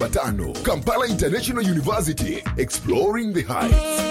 Matano, Kampala International University, exploring the heights.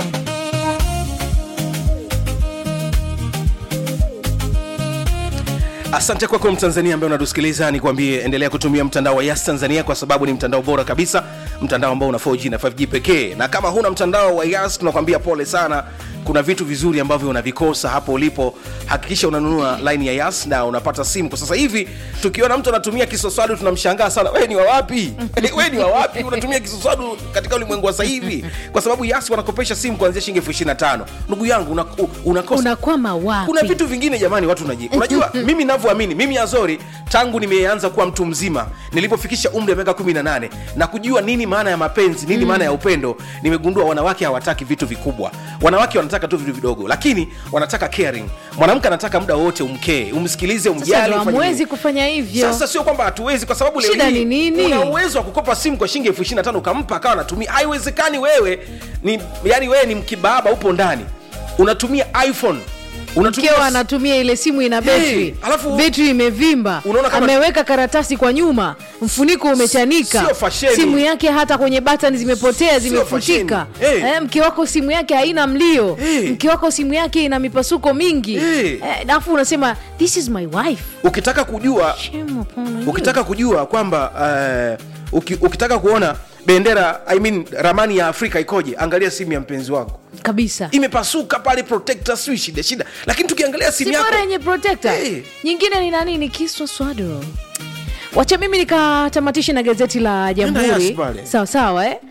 asante kwako mtanzania ambaye unatusikiliza nikwambie endelea kutumia mtandao wa yas tanzania kwa sababu ni mtandao bora kabisa mtandao ambao una 4g na 5g pekee na kama huna mtandao wa yas tunakwambia pole sana kuna vitu vizuri ambavyo unavikosa hapo ulipo hakikisha unanunua line ya yas na unapata simu kwa sasa hivi tukiona mtu anatumia kisoswadu tunamshangaa sana we ni wa wapi we ni wa wapi unatumia kisoswadu katika ulimwengu wa sasa hivi kwa sababu yas wanakopesha simu kuanzia shilingi elfu ishiri na tano ndugu yangu una, u- unakosa unakwama wapi kuna vitu vingine jamani watu unaji unajua mimi navyoamini mimi azori tangu nimeanza kuwa mtu mzima nilipofikisha umri wa miaka 18 na kujua nini maana ya mapenzi nini maana ya upendo nimegundua wanawake hawataki vitu vikubwa wanawake wanataka tu vitu vidogo lakini wanataka caring mwanamke anataka muda wote umkee umsikilize sasa umjali ndo ufanye hamwezi nini. kufanya hivyo sasa sio kwamba hatuwezi kwa sababu leo Shida hii ni nini? una uwezo wa kukopa simu kwa shilingi elfu ishiri na tano ukampa akawa anatumia haiwezekani wewe ni yani wewe ni mkibaba upo ndani unatumia iphone unatumia mkeo anatumia ile simu ina betri Hey, alafu- betri imevimba Unaona kama- ameweka karatasi kwa nyuma mfuniko umechanika Sio fasheni. simu yake hata kwenye batani zimepotea zimefutika fasheni. Hey. eh, mke wako simu yake haina mlio Hey. mke wako simu yake ina mipasuko mingi Hey. eh, alafu unasema this is my wife ukitaka kujua Shame upon you. ukitaka kujua kwamba uh, uki, ukitaka kuona bendera I mean, ramani ya afrika ikoje angalia simu ya mpenzi wako kabisa imepasuka pale protector sijui shida shida lakini tukiangalia simu si yako bora yenye protector Hey. nyingine ni nani ni kiswa swado wacha mimi nikatamatishe na gazeti la jamhuri Yas pale. sawa sawa eh?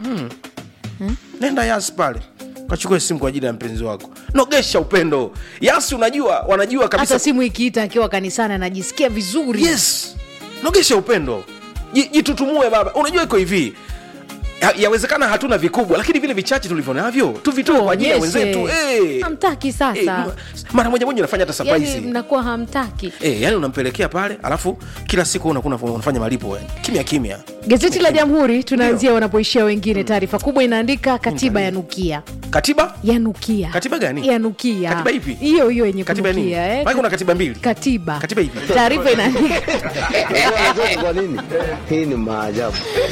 nenda yas pale kachukue simu kwa ajili ya mpenzi wako nogesha upendo yas unajua wanajua kabisa hata simu ikiita akiwa kanisani anajisikia vizuri yes nogesha upendo Ji- jitutumue baba unajua iko hivi Ya- yawezekana hatuna vikubwa lakini vile vichache tulivyo navyo tuvitoe kwa ajili ya Tuonyeshe. wenzetu hey. hamtaki sasa Eh, ma- mara moja moja unafanya hata surprise yani mnakuwa hamtaki Eh, yani unampelekea pale alafu kila siku unakuwa unaf- unafanya malipo yani. kimya kimya gazeti la jamhuri tunaanzia wanapoishia wengine taarifa kubwa inaandika katiba ya nukia katiba ya nukia Katiba gani? ya nukia Katiba ipi? hiyo hiyo yenye katiba ya nini kunukia eh. Maana kuna katiba mbili katiba Katiba ipi? taarifa inaandika Unajua kwa nini? Hii ni maajabu.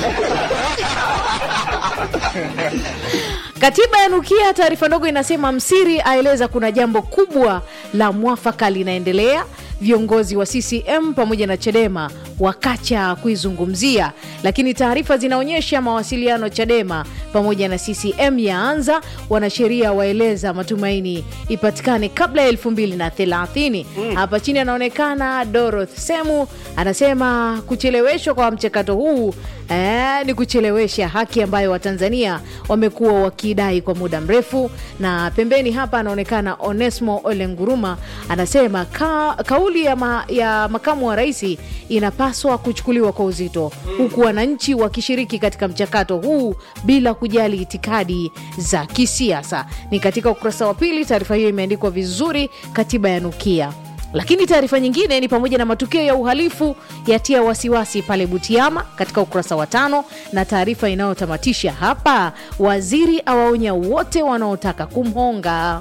Katiba ya nukia, taarifa ndogo inasema Msiri aeleza kuna jambo kubwa la mwafaka linaendelea. Viongozi wa CCM pamoja na Chadema wakacha kuizungumzia, lakini taarifa zinaonyesha mawasiliano Chadema pamoja na CCM yaanza. Wanasheria waeleza matumaini ipatikane kabla ya elfu mbili na thelathini. Hapa chini anaonekana Doroth Semu anasema kucheleweshwa kwa mchakato huu eh, ni kuchelewesha haki ambayo Watanzania wamekuwa wakidai kwa muda mrefu. Na pembeni hapa anaonekana Onesmo Olenguruma anasema ka, kauli ya, ma, ya makamu wa rais inapaswa kuchukuliwa kwa uzito, huku wananchi wakishiriki katika mchakato huu bila kujali itikadi za kisiasa. Ni katika ukurasa wa pili, taarifa hiyo imeandikwa vizuri, katiba ya nukia lakini taarifa nyingine ni pamoja na matukio ya uhalifu yatia wasiwasi pale Butiama katika ukurasa wa tano, na taarifa inayotamatisha hapa, waziri awaonya wote wanaotaka kumhonga.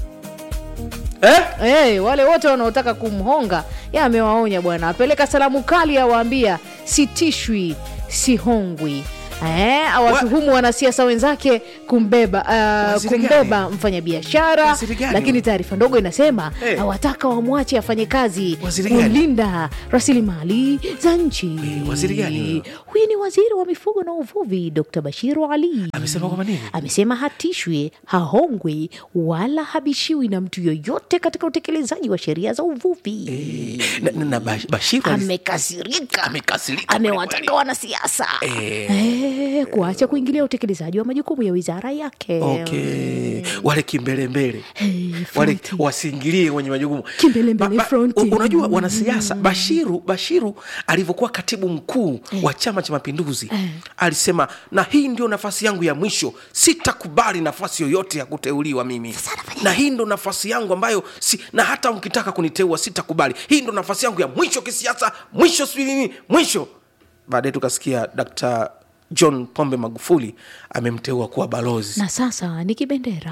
eh? Hey, wale wote wanaotaka kumhonga ya amewaonya bwana, apeleka salamu kali, awaambia sitishwi, sihongwi. Eh, awatuhumu wanasiasa wenzake kumbeba uh, Waziri kumbeba gani? mfanyabiashara, Waziri gani? lakini taarifa ndogo inasema Eh. awataka wamwache afanye kazi Waziri gani? kulinda rasilimali za nchi. Eh, waziri gani huyo? Huyu ni waziri wa mifugo na uvuvi Dr. Bashiru Ali amesema kwamba nini amesema hatishwi, hahongwi wala habishiwi na mtu yoyote katika utekelezaji wa sheria za uvuvi. na, na, na Bash- bashiru alis- Amekasirika, amekasirika amewataka kweli kweli. wanasiasa Eh. eh, kuacha kuingilia utekelezaji wa majukumu ya wizara yake. okay. wale kimbelembele Hey, wale fronti. wasiingilie kwenye majukumu Kimbelembele Ba- ba- fronti. u- unajua wanasiasa bashiru bashiru alivyokuwa katibu mkuu wa chama cha mapinduzi alisema na hii ndio nafasi yangu ya mwisho sitakubali nafasi yoyote ya kuteuliwa mimi na hii ndo nafasi yangu ambayo si, na hata mkitaka kuniteua sitakubali hii ndo nafasi yangu ya mwisho kisiasa mwisho sijui nini mwisho baadaye tukasikia dkt john pombe magufuli amemteua kuwa balozi na sasa ni kibendera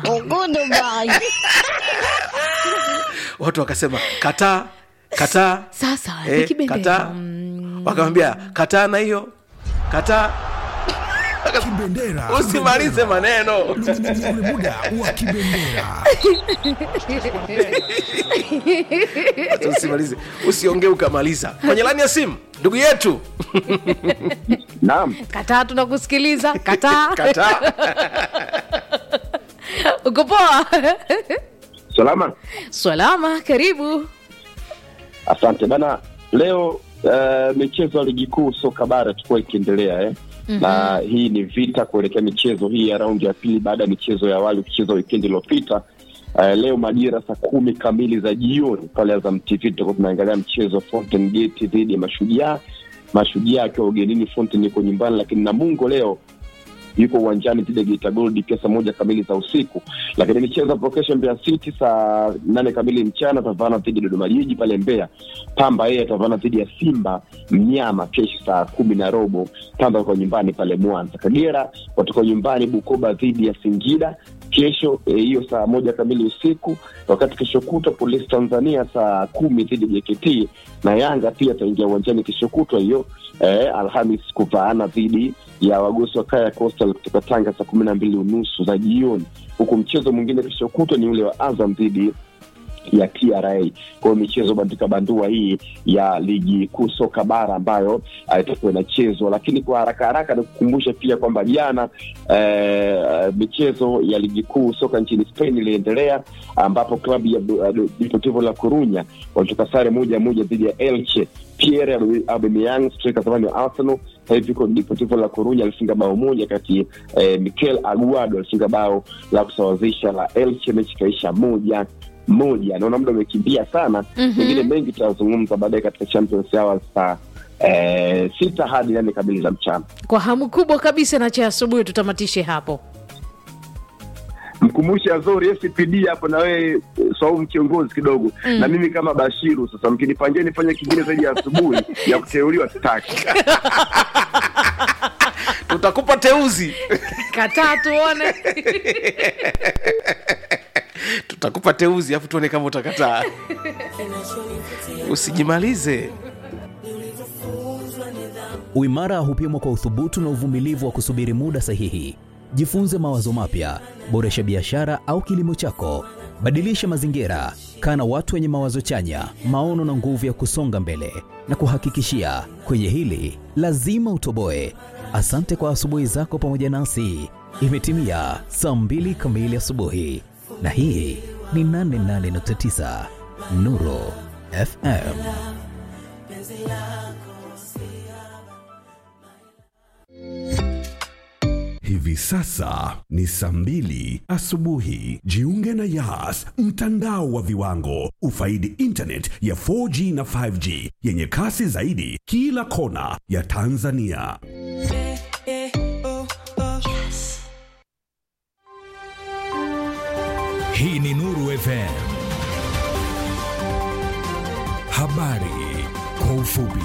watu wakasema kataa kataa sasa ni eh, kibendera kataa wakamwambia kataa na hiyo kataa Kibendera. usimalize maneno Ni- ni- ni ule muda wa kibendera. Acha usimalize usiongee ukamaliza kwenye lani ya simu ndugu yetu Naam, kataa tunakusikiliza kataa kataa uko poa salama. salama karibu Asante bana. Leo uh, michezo ya ligi kuu soka bara itakuwa ikiendelea eh? mm-hmm. na hii ni vita kuelekea michezo hii ya raundi ya pili baada ya michezo ya awali kuchezwa wikendi iliyopita. Uh, leo majira saa kumi kamili za jioni pale Azam TV tutakuwa tunaangalia mchezo wa Fountain Gate dhidi ya Mashujaa. Mashujaa akiwa ugenini, Fountain yuko nyumbani, lakini Namungo leo yuko uwanjani dhidi ya Geita Gold pia saa moja kamili za usiku. Lakini michezo hapo kesho, Mbeya City saa nane kamili mchana atavana dhidi ya Dodoma Jiji pale Mbeya. Pamba yeye atavana dhidi ya Simba Mnyama kesho saa kumi na robo. Pamba yuko nyumbani pale Mwanza. Kagera watakuwa nyumbani Bukoba dhidi ya Singida kesho eh, hiyo saa moja kamili usiku, wakati kesho kutwa Polisi Tanzania saa kumi dhidi ya JKT na Yanga pia ataingia uwanjani kesho kutwa hiyo eh, Alhamis kuvaana dhidi ya wagosi wa Kaya Coastal kutoka Tanga saa kumi na mbili unusu za jioni, huku mchezo mwingine kesho kutwa ni ule wa Azam dhidi ya TRA. Kwa hiyo michezo bandika bandua hii ya ligi kuu soka bara ambayo uh, itakuwa inachezwa, lakini kwa haraka haraka nikukumbusha pia kwamba jana eh, michezo ya ligi kuu soka nchini Spain iliendelea ambapo klabu ya uh, Deportivo La Corunya walitoka sare moja moja dhidi ya Elche. Pierre Aubameyang striker zamani wa Arsenal sasa hivi yuko Deportivo La Corunya alifunga bao moja kati eh, Mikel Aguado alifunga bao la kusawazisha la Elche, mechi ikaisha moja moja. Naona muda umekimbia sana, mengine mengi tutazungumza baadaye katika Champions Hours saa eh, sita hadi nane kamili za mchana. kwa hamu kubwa kabisa na cha asubuhi tutamatishe hapo Mkumbushe Azori FPD hapo na wewe eh, Swaumu kiongozi kidogo mm. na mimi kama Bashiru. Sasa mkinipangia nifanye kingine zaidi ya asubuhi ya kuteuliwa sitaki. tutakupa teuzi kataa tuone tutakupa teuzi afu tuone kama utakataa usijimalize Uimara hupimwa kwa uthubutu na uvumilivu wa kusubiri muda sahihi. Jifunze mawazo mapya, boresha biashara au kilimo chako, badilisha mazingira, kaa na watu wenye mawazo chanya, maono na nguvu ya kusonga mbele. Na kuhakikishia kwenye hili lazima utoboe. Asante kwa asubuhi zako pamoja nasi. Imetimia saa mbili kamili asubuhi, na hii ni 88.9 Nuru FM. Hivi sasa ni saa mbili asubuhi. Jiunge na Yas, mtandao wa viwango. Ufaidi internet ya 4G na 5G yenye kasi zaidi kila kona ya Tanzania. Hii ni Nuru FM. Habari kwa ufupi.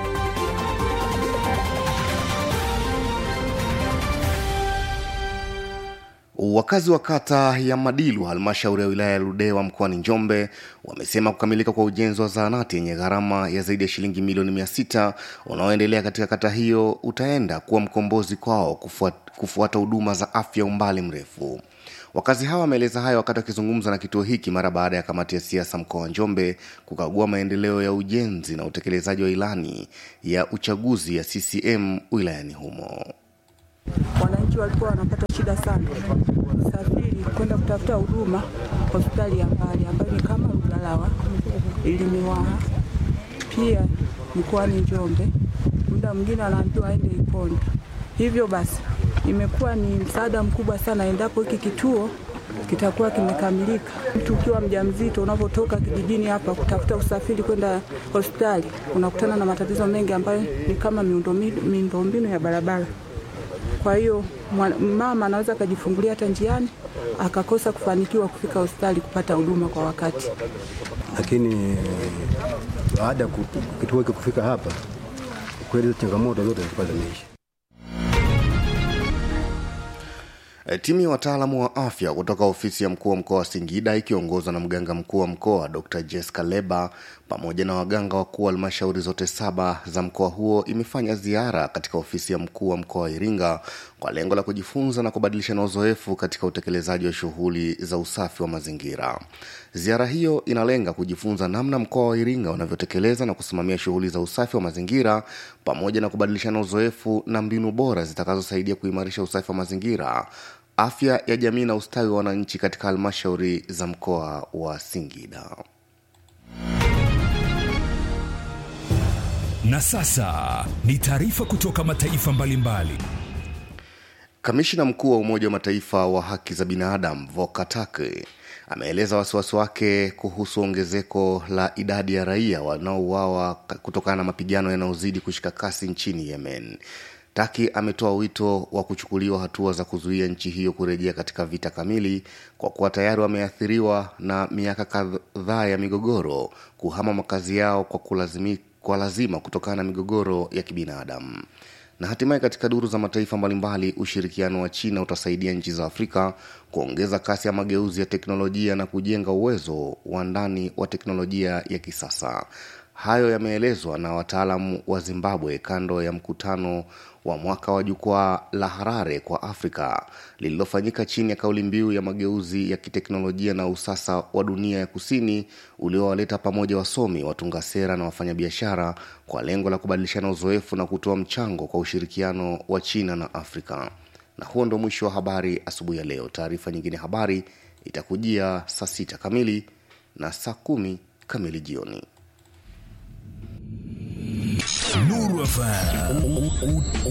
Wakazi wa kata ya Madilu, halmashauri ya wilaya ya Ludewa mkoani Njombe, wamesema kukamilika kwa ujenzi wa zahanati yenye gharama ya zaidi ya shilingi milioni mia sita unaoendelea katika kata hiyo utaenda kuwa mkombozi kwao kufuat- kufuata huduma za afya umbali mrefu. Wakazi hawa wameeleza hayo wakati wakizungumza na kituo hiki mara baada ya kamati ya siasa mkoa wa Njombe kukagua maendeleo ya ujenzi na utekelezaji wa ilani ya uchaguzi ya CCM wilayani humo. wananchi walikuwa wanapata shida sana kusafiri kwenda kutafuta huduma hospitali ya mbali ambayo ni kama Lugalawa, Ilimiwaha, pia mkoani Njombe. Muda mwingine anaambiwa aende Iponda. Hivyo basi imekuwa ni msaada mkubwa sana endapo hiki kituo kitakuwa kimekamilika. Mtu ukiwa mjamzito, unapotoka kijijini hapa kutafuta usafiri kwenda hospitali, unakutana na matatizo mengi ambayo ni kama miundombinu miundombinu ya barabara. Kwa hiyo mwa- mama anaweza akajifungulia hata njiani akakosa kufanikiwa kufika hospitali kupata huduma kwa wakati. lakini baada ya ku- kituo hiki kufika hapa, kweli hizo changamoto zote zilikuwa zimeisha. E, Timu ya wataalamu wa afya kutoka ofisi ya mkuu wa mkoa wa Singida ikiongozwa na mganga mkuu wa mkoa Dr. Jessica Leba pamoja na waganga wakuu wa halmashauri zote saba za mkoa huo imefanya ziara katika ofisi ya mkuu wa mkoa wa Iringa kwa lengo la kujifunza na kubadilishana uzoefu katika utekelezaji wa shughuli za usafi wa mazingira. Ziara hiyo inalenga kujifunza namna mkoa wa Iringa unavyotekeleza na kusimamia shughuli za usafi wa mazingira pamoja na kubadilishana uzoefu na mbinu bora zitakazosaidia kuimarisha usafi wa mazingira afya ya jamii na ustawi wa wananchi katika halmashauri za mkoa wa Singida. Na sasa ni taarifa kutoka mataifa mbalimbali. Kamishina mkuu wa Umoja wa Mataifa wa haki za binadamu Volker Turk ameeleza wasiwasi wake kuhusu ongezeko la idadi ya raia wanaouawa kutokana na mapigano yanayozidi kushika kasi nchini Yemen. Taki ametoa wito wa kuchukuliwa hatua za kuzuia nchi hiyo kurejea katika vita kamili kwa kuwa tayari wameathiriwa na miaka kadhaa ya migogoro kuhama makazi yao kwa, kulazimi, kwa lazima kutokana na migogoro ya kibinadamu. Na hatimaye katika duru za mataifa mbalimbali, ushirikiano wa China utasaidia nchi za Afrika kuongeza kasi ya mageuzi ya teknolojia na kujenga uwezo wa ndani wa teknolojia ya kisasa. Hayo yameelezwa na wataalamu wa Zimbabwe kando ya mkutano wa mwaka wa jukwaa la Harare kwa Afrika lililofanyika chini ya kauli mbiu ya mageuzi ya kiteknolojia na usasa wa dunia ya kusini uliowaleta pamoja wasomi, watunga sera na wafanyabiashara kwa lengo la kubadilishana uzoefu na kutoa mchango kwa ushirikiano wa China na Afrika. Na huo ndo mwisho wa habari asubuhi ya leo. Taarifa nyingine habari itakujia saa sita kamili na saa kumi kamili jioni. Nuru FM.